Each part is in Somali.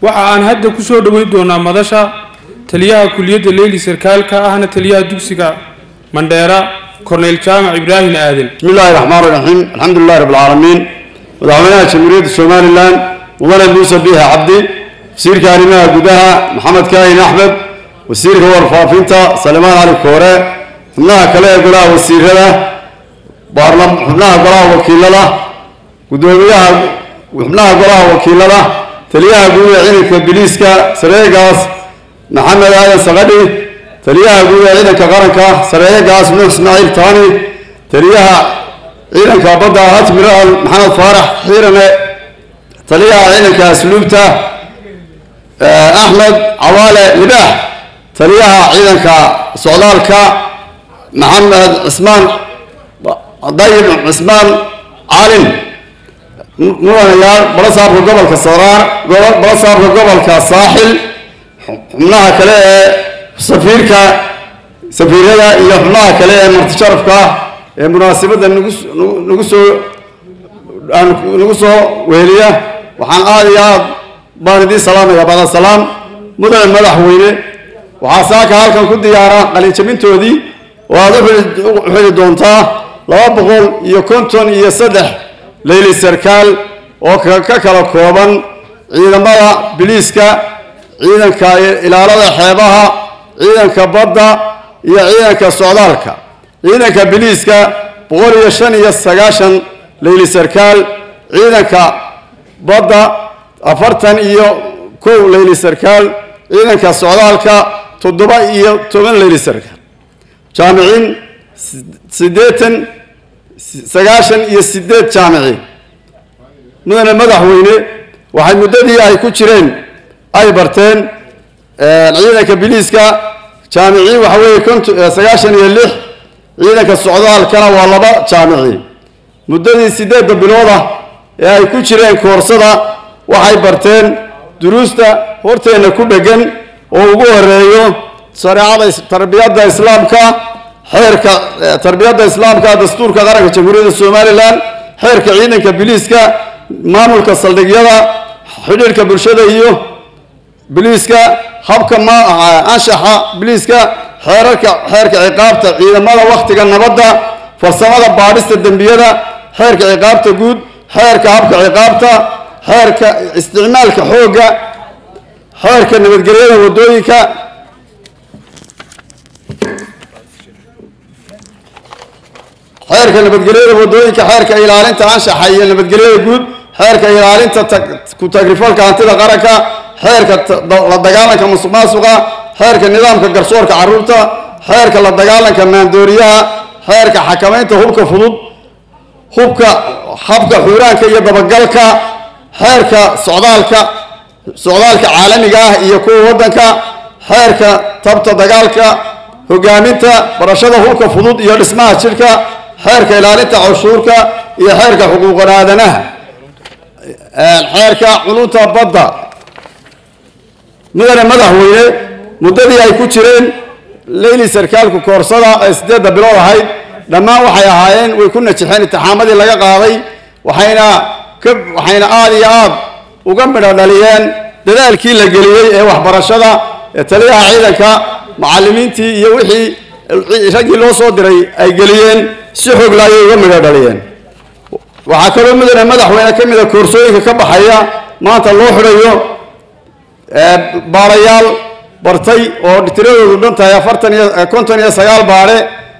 waxa aan hadda ku soo dhoweyn doonaa madasha taliyaha kuliyadda leyli sarkaalka ahna taliyaha dugsiga mandheera korneyl jaamac ibraahim aadan بسم الله الرحمن الرحيم الحمد لله رب العالمين madaxweynaha jamhuuriyadda somalilan mudane muuse biixi cabdi wasiirka arrimaha gudaha maxamed kaahin axmed wasiirka warfaafinta salimaan cali koore xubnaha kale ee golaha wasiirada baarlam- xubnaha golaha wakiilada gudoomiyaha xubnaha golaha wakiilada taliyaha guud ee ciidanka biliiska sareegaas maxamed aadan sakadhi taliyaha guud ee ciidanka qaranka sareegaas nuux ismaaciil taani taliyaha ciidanka badda admiral maxamed faarax xiirane taliyaha ciidanka asluubta eh, axmed cawaale libaax taliyaha ciidanka socdaalka maxamed cismaan dayib cismaan caalin mudanayaal balasaabka gobolka saraar gobo- balasaabka gobolka saaxil xubnaha kale ee safiirka safiirada iyo xubnaha kale ee martisharafka ah ee munaasabadda nagu s- nagu- nagu soo aan nagu soo weheliya waxaan aad iyo aad baan idiin salaamaya bada salaam mudane madaxweyne waxaa saaka halkan ku diyaara qalinjabintoodii oo aad u xili- u xili doontaa laba boqol iyo konton iyo saddex leyli sarkaal oo ka ka kala kooban ciidamada biliiska ciidanka ilaalada xeebaha ciidanka badda iyo ciidanka socdaalka ciidanka biliiska boqol iyo shan iyo sagaashan leyli sarkaal ciidanka badda afartan iyo kow leyli sarkaal ciidanka socdaalka toddoba iyo toban leyli sarkaal jaamiciin si- siddeetan sagaashan iyo siddeed jaamiciin mudane madaxweyne waxay muddadii ay ku jireen ay barteen eh, ciidanka biliiska jaamiciin waxa weeye konton- eh, sagaashan iyo lix ciidanka socdaalkana waa laba jaamici muddadii siddeedda bilooda ee ay ku jireen koorsada waxay barteen duruusta horteenna ku dheggan oo ugu horeeyo shareecada is- tarbiyadda islaamka xeerka eh, tarbiyadda islaamka dastuurka qaranka jamhuuriyadda somalilan xeerka ciidanka biliiska maamulka saldhigyada xidhiirka bulshada iyo biliiska habka ma anshaxa biliiska xeerarka xeerka ciqaabta ciidamada wakhtiga nabadda farsamada baadhista dembiyada xeerka ciqaabta guud xeerka habka ciqaabta xeerka isticmaalka xoogga xeerka nabadgelyada wadooyinka xeerka nabadgelyada wadooyinka xeerka ilaalinta anshaxa iyo nabadgelyada guud xeerka ilaalinta tag- ku tagrifalka hantida qaranka xeerka ta- da- la dagaalanka musuqmaasuqa xeerka nidaamka garsoorka caruurta xeerka la dagaalanka maandooriyaha xeerka xakamaynta hubka fudud hubka habka xuuraanka iyo dabagalka xeerka socdaalka socdaalka caalamiga ah iyo kuwa waddanka xeerka tabta dagaalka hogaaminta barashada hubka fudud iyo dhismaha jidhka xeerka ilaalinta canshuurka iyo xeerka xuquuqan aadanaha xeerka culunta badda mudane madaxweyne muddadii ay ku jireen leyli sarkaalku koorsada ee siddeedda bilood ahayd dhammaan waxay ahaayeen way ku najixeen intixaamadii laga qaaday waxayna ka waxayna aad iyo aad uga midho dhaliyeen dadaalkii la geliyey ee waxbarashada ee taliyaha ciidanka macallimiintii iyo wixii raggii loo soo diray ay geliyeen si xoogla ayay uga midho dhaliyeen waxaa kaloo mudane madaxweyne ka mida koorsooyinka ka baxaya maanta loo xidhayo ee baarayaal bartay oo tiradoodu dhan tahay afartan iyo eh, konton iyo sagaal baare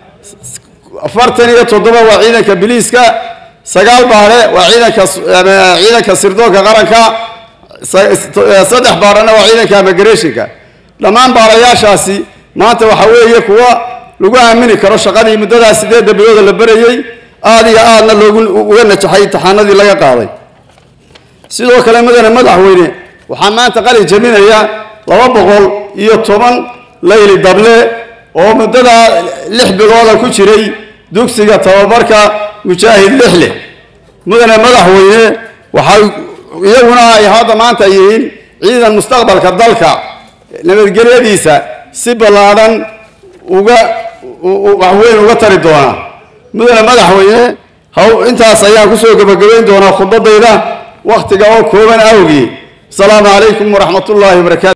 afartan iyo toddoba waa ciidanka biliiska sagaal baare waa ciidanka s- eh, ciidanka sirdoonka qaranka sa- eh, saddex baarena waa ciidanka immigrationka dhammaan baarayaashaasi maanta waxa weeye kuwa lagu aamini karo shaqadii muddadaas sideedda bilooda la berayey aad iyo aadna loogu uga najaxay imtixaanadii laga qaaday sidoo kale mudane madaxweyne waxaa maanta qalin jabinaya laba boqol iyo toban layli dable oo muddada lix bilooda ku jiray dugsiga tababarka mujaahid lixle mudane madaxweyne waxay iyaguna ay hadda maanta yihiin ciidan mustaqbalka dalka nabadgelyadiisa si ballaadhan uga u- u- waxweyn uga tari doona mudane madaxweyne haw intaas ayaan kusoo gebagabayn doonaa khudbadayda wakhtiga oo kooban awgii asalaamu calaykum waraxmat ullaahi wabarakaatu